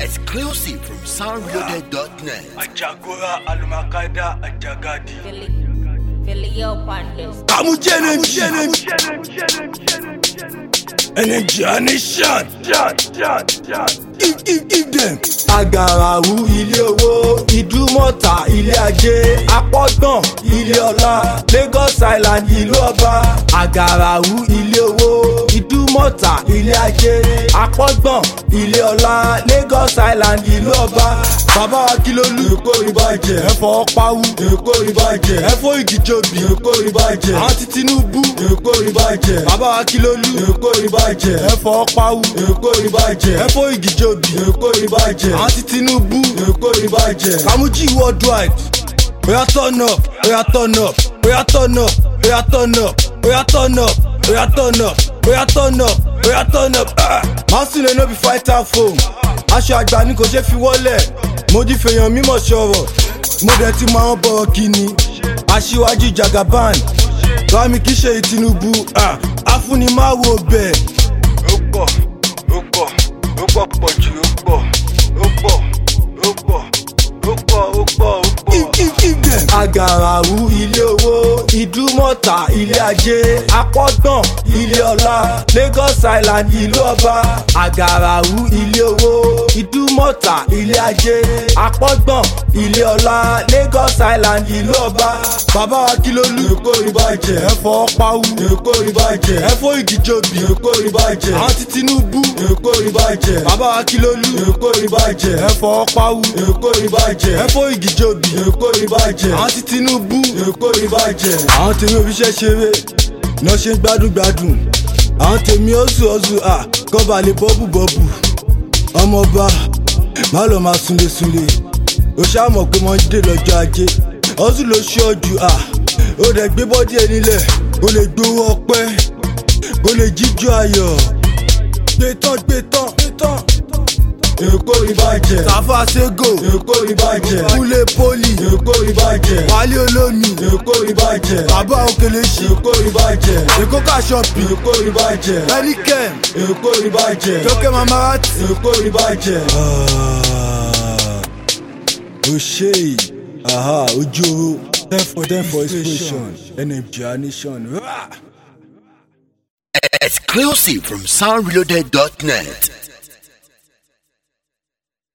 Exclusive from soundloaded.net. Ajagora Alumakada Ajagadi. Philly, Philly up on this. Kamuji energy. Energy nation. Give, give, give them. agarawu ilé owó ìdúmọ̀tà ilé ajé apọ́gbọ̀n ilé ọlá lagos island ìlú ọba agarawu ilé owó ìdúmọ̀tà ilé ajé apọ́gbọ̀n ilé ọlá lagos island ìlú ọba bàbá wa kí ló lù èkó ìbàjẹ́ ẹ̀fọ́ pawú èkó ìbàjẹ́ ẹ̀fọ́ ìgìjọbì èkó ìbàjẹ́ àwọn ti tinubu èkó ìbàjẹ́ bàbá wa kí ló lù èkó ìbàjẹ́ ẹ̀fọ́ pawú èkó ìbàjẹ́ ẹ̀fọ́ ìgìjọbì èkó ìbàjẹ́ àwọn ti tinubu èkó ìbàjẹ́ kamuji worldwide oya turn up oya turn up oya turn up oya turn up oya turn up oya turn up oya turn up oya turn up masule no be fighter phone aṣọ àgbà ni kò ṣe fi wọlé mo di fèèyàn mímọ̀ sọ̀rọ̀ mo dẹ̀ ti máa ń bọ̀ kíni aṣíwájú jagaban bámi kì í ṣe tinubu afúnimáwo bẹ́ẹ̀. Ó pọ̀, ó pọ̀, ó pọ̀ pọ̀ jù, ó pọ̀, ó pọ̀, ó pọ̀, ó pọ̀, ó pọ̀, ó pọ̀. agarawu ilé owó ìdúmọ̀tà ilé ajé apọ́gbọ̀n ilé ọlá lagos island ìlú ọba agarawu ilé owó ìdúmọ̀tà ilé ajé apọ́gbọ̀n ilé ọlá lagos island ìlú ọba bàbá wa kí ló lù èkó ìbàjẹ́ ẹ̀fọ́ pawú èkó ìbàjẹ́ ẹ̀fọ́ ìgìjọbì èkó ìbàjẹ́ àwọn ti tinubu èkó ìbàjẹ́ bàbá wa kí ló lù èkó ìbàjẹ́ ẹ̀fọ́ pawú èkó ìbàjẹ́ ẹ̀fọ́ ìgìjọbì èkó ìbàjẹ́ àwọn ti tinubu èkó ìbàjẹ́ àwọn tèmi òbíṣẹ́ ṣeré náà ṣe ń gbádùn gbádùn àwọn tèmi ọ̀sù ọ̀sù à kọ́ba lè bọ́bù bọ́bù ọmọọba má lọ máa sunlé sunlé o ṣáà mọ̀ pé wọ́n dé lọ́jọ́ ajé ọ̀sù ló ṣe ọ̀jù à ó dẹ̀ gbé bọ́dí ẹ̀ nílẹ̀ ó lè gbowó ọpẹ́ ó lè jíjó ayọ̀ gbé tán gbé tán gbé tán èkó ìbàjẹ́ tàfà ségò èkó ìbàjẹ́ kúlé pólì èkó ìbàjẹ́ wálé olómi èkó ìbàjẹ́ bàbá òkèlèṣì èkó ìbàjẹ́ èkó kàṣọpì èkó ìbàjẹ́ ẹnikẹ́m èkó ìbàjẹ́ tókè mamarati èkó ìbàjẹ́. òṣè aha ojú ten for ten for inspiration nfg nation. Exclusive from soundloaded.net.